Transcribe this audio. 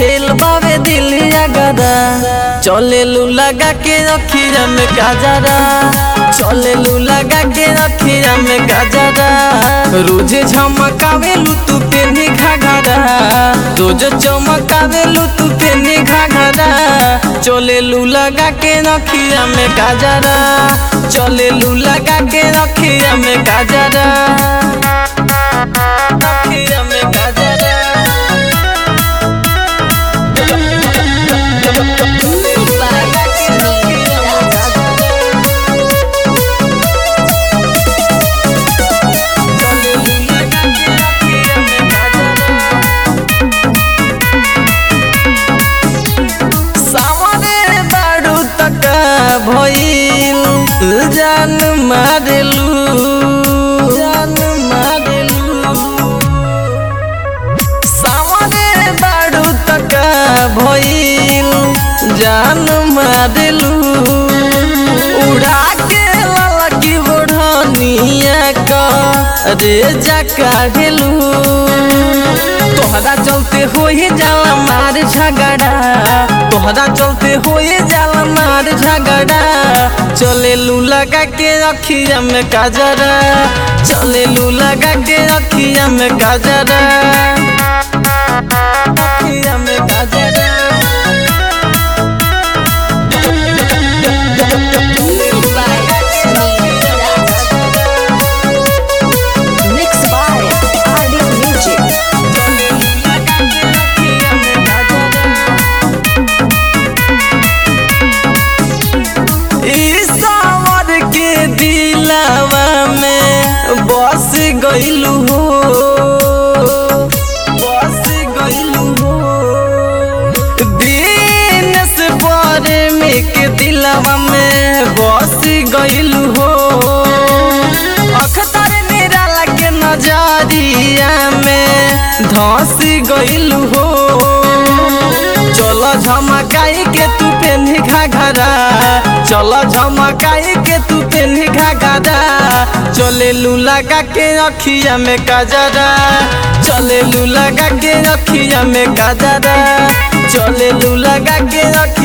Fail बावे दिलिया गदा चले लू लगा के रखिया में गाजरा चले लू लगा के रखिया में गाजरा रोज झमकावे लू तू पेनी घाघरा रोज चमकावे लू तू पेनी घाघरा चले लू लगा के रखिया में गाजरा चले लू लगा के रखिया में गाजरा रखिया में गाजरा सामने बारू तक भइल जान मारेलू जान मारेलू सामने बारू तक भइल जान मारेलू उड़ा के ललकी बढ़निया का रे जा काढ़ेलू तोहरा चलते होए जाला मार झगड़ा तोहरा चलते होए जाला मार झगड़ा चले लू लगा के रखिया में काजरा चले लू लगा के रखिया में काजरा रखिया में काजरा Mixed by Audio Music. ईश्वर के दिलावा में बस गइलू हो बस गइलू हो दिनेश पर में के दिलावा में बस गइलू हो अखतर निराला के नजरिया में धस गइलू हो चल झमकाई के तू पेन्ही घाघरा चल झमकाई के तू पेन्ही घाघरा चले लू लगा के रखिया में गजरा चले लू लगा के रखिया में गजरा चले लू लगा के रखिया